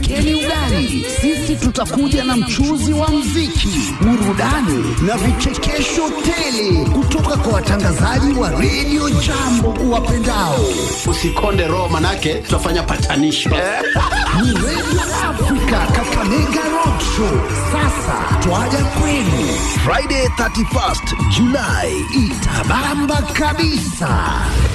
Wekeni ugali, sisi tutakuja na mchuzi wa mziki, burudani na vichekesho tele kutoka kwa watangazaji wa redio Jambo uwapendao. Usikonde roho, manake tutafanya patanisho Ni redio Afrika Kakamega Rock Show. Sasa twaja kwenu Friday 31st July, itabamba kabisa.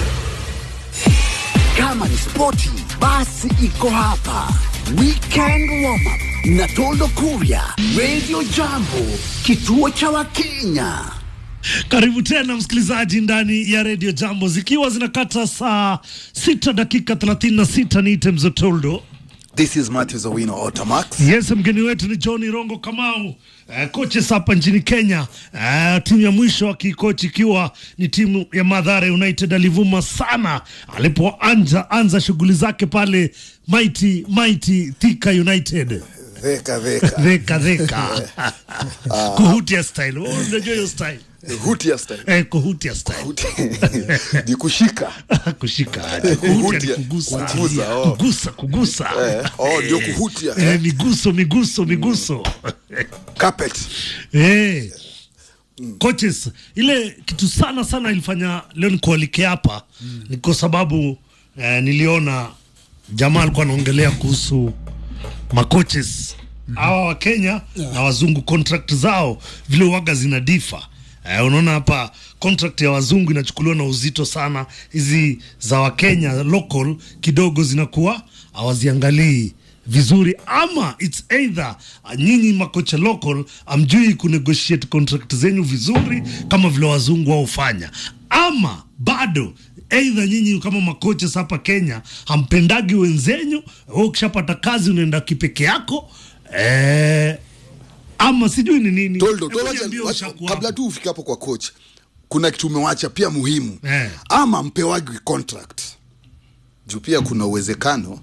Kama ni spoti, basi iko hapa. Weekend warm up na Toldo Kuria, Radio Jambo, kituo cha Wakenya. Karibu tena msikilizaji ndani ya redio Jambo, zikiwa zinakata saa sita dakika 36. Niite Mzotoldo. This is Matthews Owino Otamax. Yes, mgeni wetu ni John Rongo Kamau, uh, coaches hapa nchini Kenya. Uh, timu ya mwisho akikochi ikiwa ni timu ya Mathare United. Alivuma sana alipoanza anza shughuli zake pale Mighty Mighty Thika United. Dheka dheka. Dheka dheka kuhutia style. Oh, unajua hiyo style Hutia style. eh, kuhutia style Hutia. Ni kushika. kushika aje. kuhutia ni Kuhutia. kugusa Kugusa, oh. kugusa kugusa Eh, oh, ndio kuhutia. Eh, Eh. miguso miguso miguso Carpet. Eh. Coaches, ile kitu sana sana ilifanya leo nikualike hapa ni kwa sababu eh, niliona jamaa alikuwa anaongelea kuhusu macoaches hawa wa Kenya na wazungu contract zao vile waga zina difa. Eh, unaona hapa contract ya wazungu inachukuliwa na uzito sana, hizi za Wakenya local kidogo zinakuwa hawaziangalii vizuri, ama it's either uh, nyinyi makocha local amjui kunegotiate contract zenyu vizuri kama vile wazungu wao hufanya, ama bado Aidha nyinyi kama makocha hapa Kenya hampendagi wenzenyu, wewe ukishapata kazi unaenda kipeke yako eh, ama sijui ni nini. Toldo, Hebu Toldo, niambie wacha- ushakuwa kabla hapo. tu ufike hapo kwa coach, kuna kitu umewacha pia muhimu Eh. ama mpewagi contract juu pia kuna uwezekano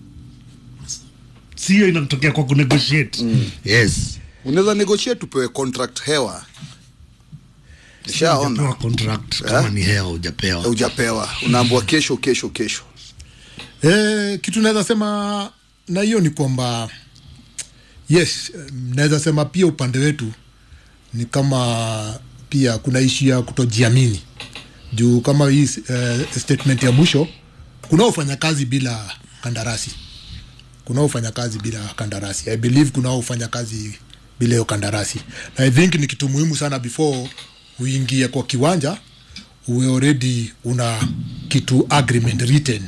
sio inatokea kwa kunegotiate yes, unaweza negotiate upewe contract hewa Hujapewa nishaona contract kama ni hea hujapewa. ujapewa unaambua kesho kesho kesho Eh, kitu naweza sema na hiyo ni kwamba yes, eh, naweza sema pia upande wetu ni kama pia kuna ishu ya kutojiamini juu kama hii eh, statement ya mwisho kunaofanya kazi bila kandarasi kunaofanya kazi bila kandarasi i believe kunaofanya kazi bila hiyo kandarasi na i think ni kitu muhimu sana before uingie kwa kiwanja uwe already una kitu agreement written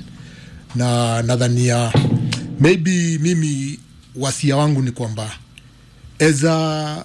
na nadhania maybe mimi wasia wangu ni kwamba as a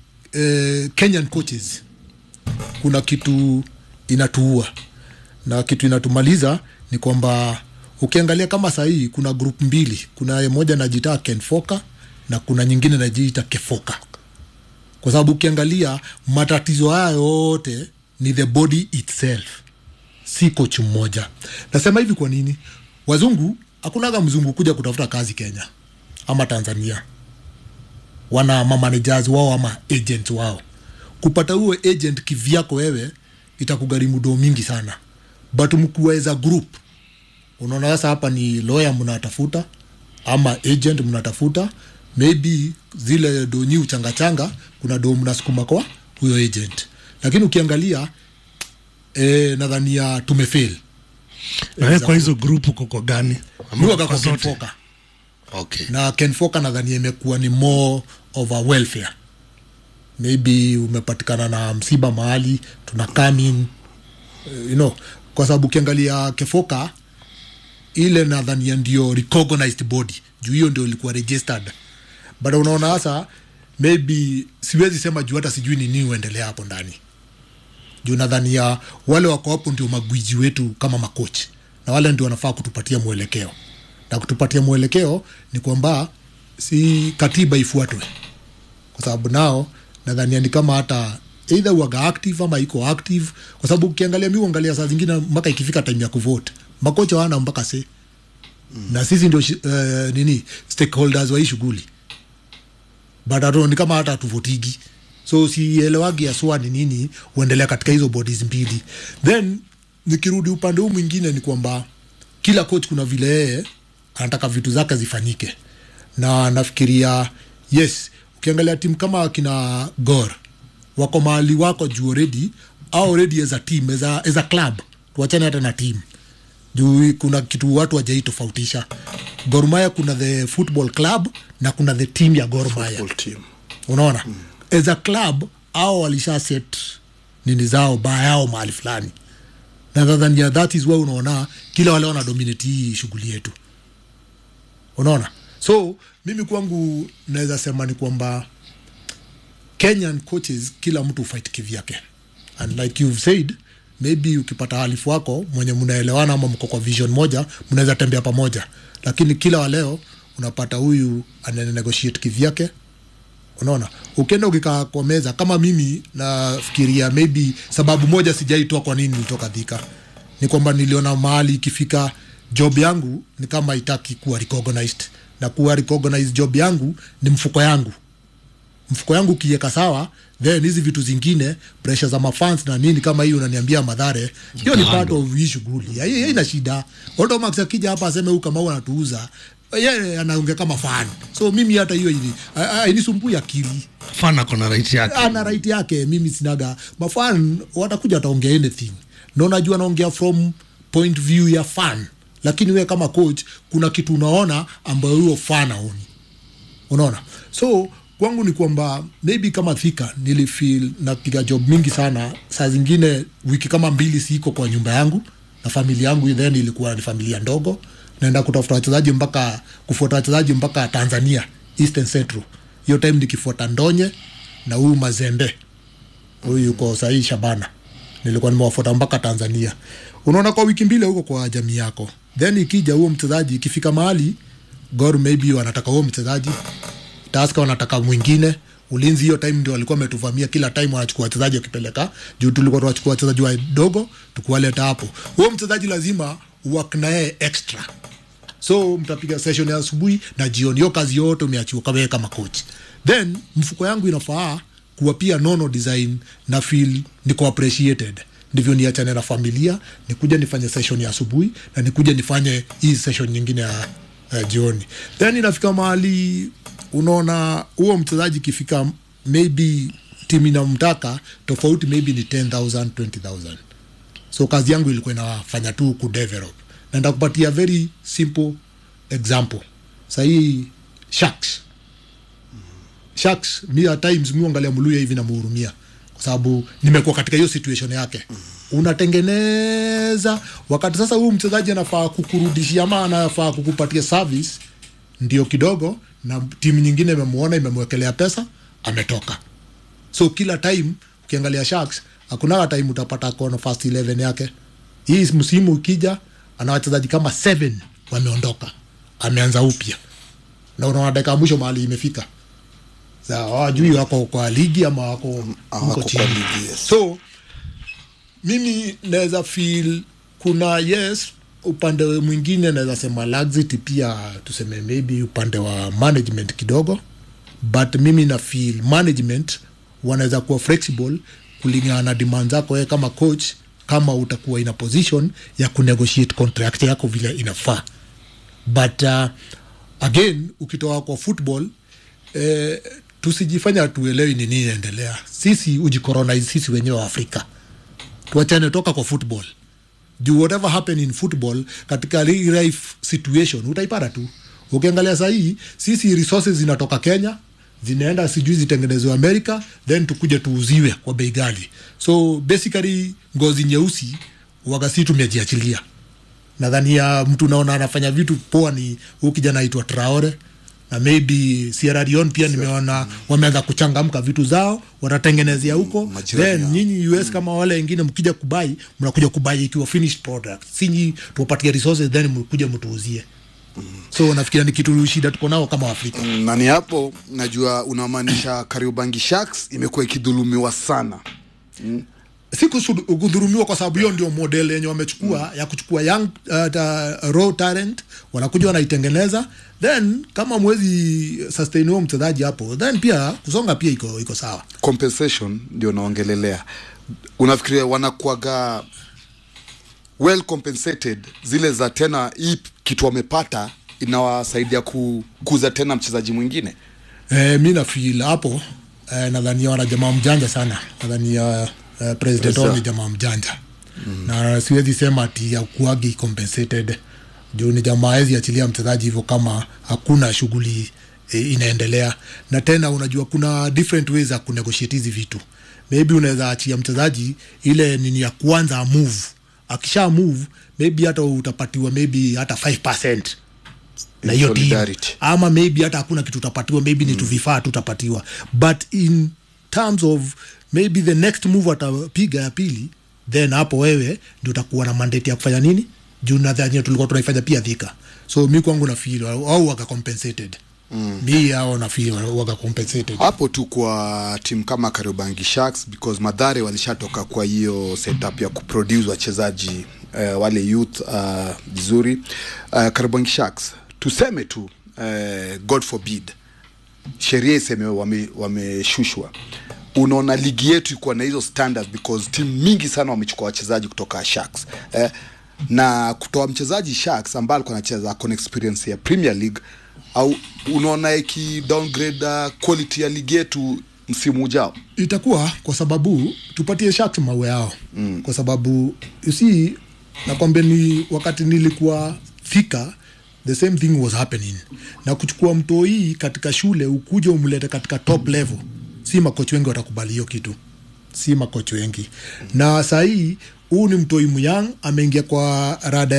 eh, kenyan coaches kuna kitu inatuua na kitu inatumaliza ni kwamba ukiangalia kama sahii kuna group mbili kuna moja najiita kenfoka na kuna nyingine najiita kefoka kwa sababu ukiangalia matatizo haya yote ni the body itself si coach mmoja nasema hivi kwa nini wazungu hakunaga mzungu kuja kutafuta kazi kenya ama tanzania wana mamanagers wao ama agent wao kupata huo agent kivyako wewe itakugharimu doo mingi sana but mkiweza group unaona sasa hapa ni lawyer mnatafuta ama agent mnatafuta maybe zile do nyi uchangachanga kuna do mnasukuma kwa huyo agent lakini ukiangalia eh, nadhania tumefail Eh, kwa hizo group uko kwa gani? Ama miwaga kwa kwa zote? kenfoka Okay. na kenfoka nadhania imekuwa ni more of a welfare maybe umepatikana na msiba mahali tuna come in uh, you know kwa sababu ukiangalia kefoka ile nadhania ndio recognized body juu hiyo ndio ilikuwa registered but unaona sasa maybe siwezi sema juu hata sijui ni nini uendelea hapo ndani juu nadhania wale wako hapo ndio magwiji wetu kama makochi na wale ndio wanafaa kutupatia mwelekeo na kutupatia mwelekeo ni kwamba si katiba ifuatwe kwa sababu nao nadhania ni kama hata eidha uaga active ama iko active kwa sababu ukiangalia mi uangalia saa zingine mpaka ikifika time ya kuvote makocha wana mpaka se mm. na sisi ndio shi- eh, nini stakeholders wa hii shughuli but hatu- ni kama hata hatuvotigi so sielewagi aswa ni nini huendelea katika hizo bodies mbili then nikirudi upande huu mwingine ni kwamba kila coach kuna vile yeye anataka vitu zake zifanyike na nafikiria yes ukiangalia timu kama kina gor wako mahali wako juu already au already as a team as a, as a club tuachane hata na team juu kuna kitu watu wajai tofautisha Gor Mahia kuna the football club na kuna the team ya Gor Mahia Full team. unaona mm. as a club au walisha set nini zao baa yao mahali fulani na nadhania that is why unaona kila wale wana dominate hii shughuli yetu unaona so mimi kwangu naweza sema ni kwamba kenyan coaches kila mtu fight kivyake and like you've said maybe ukipata halifu wako mwenye mnaelewana ama mko kwa vision moja mnaweza tembea pamoja lakini kila wa leo unapata huyu ananegotiate kivyake unaona ukienda ukikaa kwa meza kama mimi nafikiria maybe sababu moja sijaitoa kwa nini nilitoka dhika ni kwamba niliona mahali ikifika job yangu ni kama itaki kuwa recognized na kuwa recognized job yangu ni mfuko yangu mfuko yangu ukiweka sawa then hizi vitu zingine pressure za mafans na nini kama hii unaniambia madhare hiyo ni part of hii shughuli Ya- ya- ina shida odomax akija hapa aseme huu kama anatuuza yeye anaongea kama fan so mimi hata hiyo ili inisumbui akili fana kona right yake ana right yake mimi sinaga mafan watakuja wataongea anything na unajua naongea from point view ya fan lakini we kama coach kuna kitu unaona ambayo huyo fan aoni unaona so kwangu ni kwamba maybe kama thika nilifeel napiga job mingi sana saa zingine wiki kama mbili siiko kwa nyumba yangu na familia yangu then ilikuwa ni familia ndogo naenda kutafuta wachezaji mpaka kufuata wachezaji mpaka tanzania eastern central hiyo time nikifuata ndonye na huyu mazembe huyu yuko sahii shabana nilikuwa nimewafuata mpaka tanzania unaona kwa wiki mbili huko kwa jamii yako then ikija huo mchezaji ikifika mahali gor maybe wanataka huo mchezaji taska wanataka mwingine ulinzi hiyo time ndio walikuwa wametuvamia kila time wanachukua wachezaji wakipeleka juu tulikuwa tunachukua wachezaji wadogo tukuwaleta hapo huo mchezaji lazima work na yeye extra so mtapiga session ya asubuhi na jioni hiyo kazi yote umeachiwa kama yeye kama coach then mfuko yangu inafaa kuwa pia nono design na feel niko appreciated ndivyo niachane na familia nikuja nifanye session ya asubuhi na nikuja nifanye hii session nyingine ya uh, jioni then inafika mahali unaona huo mchezaji ikifika maybe timu inamtaka tofauti maybe ni 10000 20000 so kazi yangu ilikuwa inafanya tu kudevelop na ndakupatia very simple example sahii sharks sharks mi at times mi angalia mluya hivi namuhurumia kwa sababu nimekuwa katika hiyo situation yake unatengeneza wakati sasa huyu mchezaji anafaa kukurudishia ama anafaa kukupatia service ndio kidogo na timu nyingine imemuona imemwekelea pesa ametoka so kila time ukiangalia sharks hakunaga time utapata kono first 11 yake hii msimu ukija ana wachezaji kama 7 wameondoka ameanza upya na unaona dakika ya mwisho mahali imefika Sa, hawajui wako kwa ligi ama wako Hawako huko kwa chini ligi, yes. so mimi naweza feel kuna yes upande mwingine naweza sema laxity pia tuseme maybe upande wa management kidogo but mimi na feel management wanaweza kuwa flexible kulingana na demand zako wewe kama coach kama utakuwa ina position ya kunegotiate contract yako vile inafaa but uh, again ukitoka kwa football eh, tusijifanya tuelewi ni nini inaendelea sisi ujicoronize sisi wenyewe wa afrika tuachane toka kwa football juu whatever happen in football katika real life situation utaipata tu ukiangalia sahii sisi resources zinatoka kenya zinaenda sijui zitengenezwe america then tukuje tuuziwe kwa bei ghali so basically ngozi nyeusi wagasi tumejiachilia nadhani ya mtu naona anafanya vitu poa ni huu kijana aitwa traore na maybe Sierra Leone pia nimeona wameanza kuchangamka vitu zao watatengenezea huko majirani then yao. nyinyi US kama wale wengine mkija kubai mnakuja kubai ikiwa finished product sinyi tuwapatie resources then mkuja mtuuzie so nafikiria ni kitu shida tuko nao kama Afrika na ni hapo najua unamaanisha Kariobangi Sharks imekuwa ikidhulumiwa sana si kusu- kudhurumiwa kwa sababu hiyo ndio model yenye wamechukua ya kuchukua young uh, ta, raw talent wanakuja wanaitengeneza then kama mwezi sustain huo mchezaji hapo then pia kusonga pia iko iko sawa compensation ndio naongelelea unafikiria wanakuaga well compensated zile za tena hii kitu wamepata inawasaidia kukuza tena mchezaji mwingine Eh, mi nafil hapo eh, nadhania wana jamaa mjanja sana nadhania eh, president wao ni jamaa mjanja mm. na siwezi sema ati akuagi compensated juu ni jamaa hawezi achilia mchezaji hivyo kama hakuna shughuli eh, inaendelea na tena unajua kuna different ways za kunegotiate hizi vitu maybe unaweza achia mchezaji ile nini ya kwanza move akisha move maybe hata utapatiwa maybe hata 5 na hiyo team Solidarity. ama maybe hata hakuna kitu utapatiwa maybe ni tu vifaa tu utapatiwa but in terms of maybe the next move atapiga ya pili then hapo wewe ndio utakuwa na mandate ya kufanya nini juu nadhani tulikuwa tunaifanya pia dhika so mi kwangu na feel au waga compensated mm. mi ao na feel waga compensated hapo tu kwa timu kama Kariobangi Sharks because Madhare walishatoka kwa hiyo setup ya kuproduce wachezaji uh, wale youth uh, vizuri uh, Kariobangi Sharks tuseme tu uh, God forbid sheria iseme wame- wameshushwa unaona ligi yetu ikuwa na hizo standards because timu mingi sana wamechukua wachezaji kutoka Sharks eh, na kutoa mchezaji Sharks ambaye alikuwa anacheza akona experience ya Premier League au unaona iki downgrade uh, quality ya ligi yetu msimu ujao itakuwa kwa sababu tupatie Sharks mawe yao mm. kwa sababu you see nakwambia ni wakati nilikuwa thika the same thing was happening na kuchukua mtoi katika shule ukuja umlete katika top level si makochi wengi watakubali hiyo kitu si makochi wengi na sahii huu ni mtoi myang ameingia kwa rada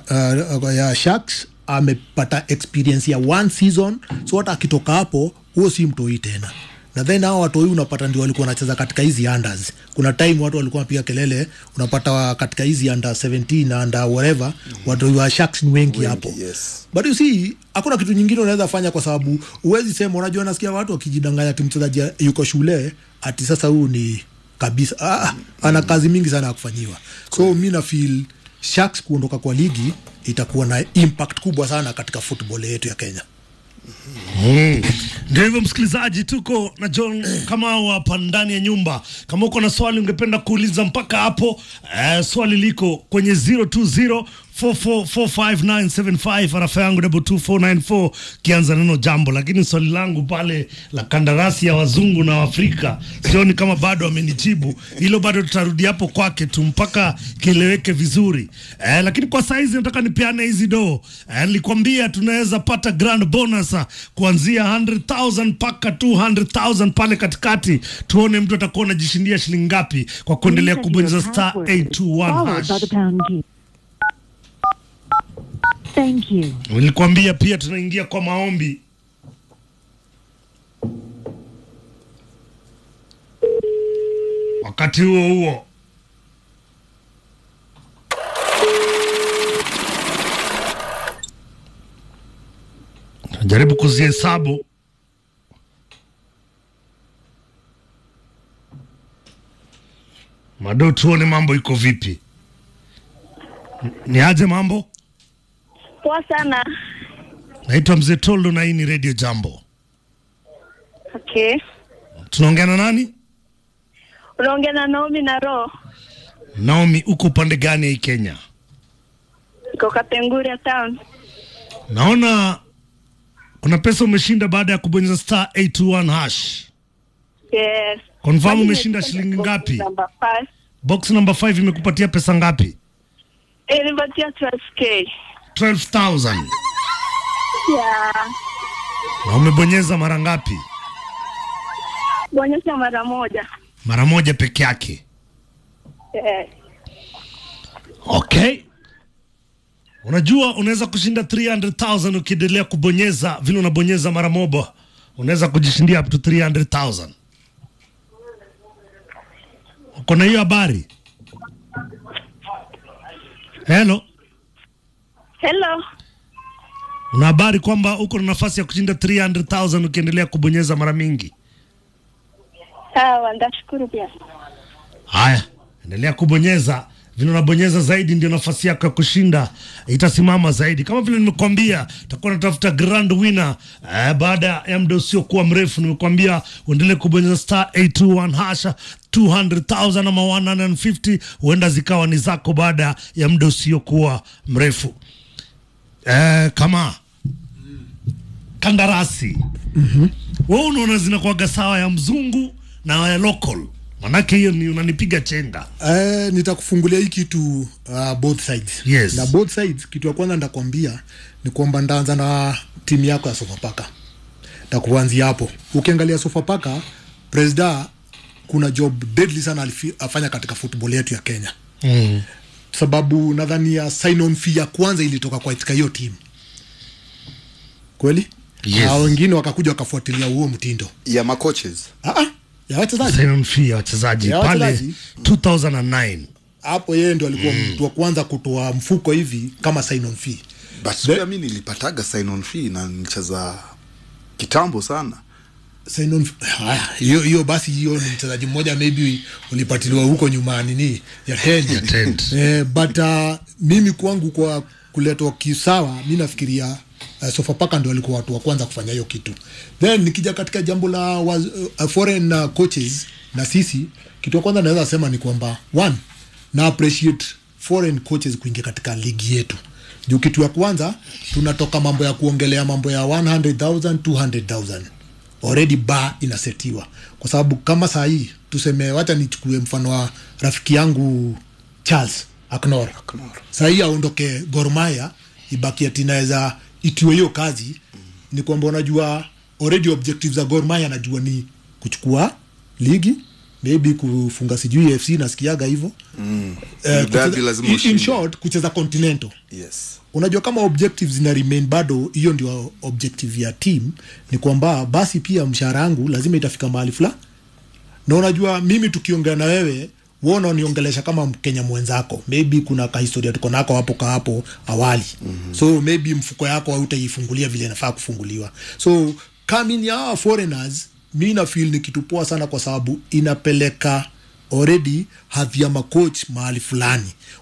ya, uh, ya Sharks amepata experience ya one season so hata akitoka hapo huo si mtoi tena na then hao watoi unapata ndio walikuwa wanacheza katika hizi unders kuna time watu walikuwa wanapiga kelele unapata wa- katika hizi under 17 na under whatever watoi wa Sharks ni wengi hapo yes. but you see hakuna kitu nyingine unaweza fanya kwa sababu uwezi sema unajua nasikia watu wakijidanganya ati mchezaji yuko shule ati sasa huu ni kabisa ah, ana kazi mingi sana ya kufanyiwa so mi na feel Sharks kuondoka kwa ligi itakuwa na impact kubwa sana katika football yetu ya Kenya Mm. Ndio hivyo msikilizaji, tuko na John Kamau hapa ndani ya nyumba. Kama uko na swali ungependa kuuliza mpaka hapo, eh, swali liko kwenye 020 4445975 arafa yangu double 2494 kianza neno jambo, lakini swali langu pale la kandarasi ya wazungu na Waafrika sioni kama bado amenijibu hilo, bado tutarudi hapo kwake tu mpaka kieleweke vizuri eh, lakini kwa saizi nataka nipeane hizi doo eh, nilikwambia tunaweza pata grand bonus ah, kuanzia 100,000 mpaka 200,000 pale katikati, tuone mtu atakuwa anajishindia shilingi ngapi kwa kuendelea kubonyeza star 821 followed hash. by the pound key. Thank you. Nilikwambia pia tunaingia kwa maombi. Wakati huo huo jaribu kuzihesabu mado, tuone mambo iko vipi. Ni aje mambo? Poa sana. Naitwa Mzee Toldo na hii ni Radio Jambo. Okay. Tunaongea na nani? Unaongea na Naomi na Ro. Naomi, uko upande gani ya hii Kenya? Iko Kapenguria town. Naona kuna pesa umeshinda baada ya kubonyeza star 821 hash. Yes. Confirm Kwani umeshinda nimeshinda shilingi box ngapi? Number five. Box number 5 imekupatia pesa ngapi? Eh, nipatia 12k. 12,000. Yeah. Na umebonyeza mara ngapi? Bonyeza mara moja. Mara moja peke yake. Yes. Okay. Unajua unaweza kushinda 300,000 ukiendelea kubonyeza vile unabonyeza mara moja. Unaweza kujishindia up to 300,000. Uko na hiyo habari? Hello. Hello. Una habari kwamba uko na nafasi ya kushinda 300,000 ukiendelea kubonyeza mara mingi? Sawa, ndashukuru pia. Haya, endelea kubonyeza. Vile unabonyeza zaidi, ndio nafasi yako ya kushinda itasimama zaidi. Kama vile nimekuambia, takuwa natafuta grand winner eh, baada ya muda usiokuwa mrefu. Nimekuambia uendelee kubonyeza star 821 hasha 200,000 ama 150 huenda zikawa ni zako baada ya muda usiokuwa mrefu. Eh, kama kandarasi mm-hmm. we unaona zinakuwaga sawa ya mzungu na ya local manake hiyo ni unanipiga chenga Eh, nitakufungulia hii kitu uh, both sides Yes. na both sides kitu ya kwanza ndakwambia ni kwamba ndaanza na timu yako ya sofapaka takuanzia hapo ukiangalia sofapaka presida kuna job deadly sana alifi- afanya katika football yetu ya kenya mm. sababu nadhani ya sign on fee ya kwanza ilitoka kwa katika hiyo timu kweli Yes. na wengine wakakuja wakafuatilia huo mtindo ya macoaches ah, ah, ya wachezaji sign on fee ya wachezaji Ya pale wachezaji. 2009 hapo yeye ndo alikuwa mtu wa kwanza kutoa mfuko hivi kama sign on fee but pia mi nilipataga sign on fee na nilicheza kitambo sana sign on haya hiyo hiyo basi hiyo ni mchezaji mmoja maybe ulipatiliwa huko nyuma nini ya tent tent. eh, but uh, mimi kwangu kwa kuletwa kisawa mi nafikiria uh, sofapaka ndo walikuwa watu wa kwanza kufanya hiyo kitu then nikija katika jambo la waz, uh, foreign uh, coaches na sisi kitu ya kwanza naweza sema ni kwamba one na appreciate foreign coaches kuingia katika ligi yetu juu kitu ya kwanza tunatoka mambo ya kuongelea mambo ya 100000 200000 already ba inasetiwa kwa sababu kama saa hii tuseme wacha nichukue mfano wa rafiki yangu charles aknor saa hii aondoke gormaya ibaki ati naweza itiwe hiyo kazi ni kwamba unajua already objectives za gormaya anajua ni kuchukua ligi maybe kufunga sijui fc nasikiaga hivyo mm. Derby lazima in, in ushinde. short kucheza continental yes unajua kama objectives zina remain bado hiyo ndio objective ya team ni kwamba basi pia mshahara yangu lazima itafika mahali fulani na unajua mimi tukiongea na wewe wona uniongelesha kama mkenya mwenzako maybe kuna kahistoria tuko nako hapo ka hapo awali mm-hmm. so maybe mfuko yako hautaifungulia vile inafaa kufunguliwa so coming ya hawa foreigners mi na feel ni kitu poa sana kwa sababu inapeleka already hadhi ya macoach mahali fulani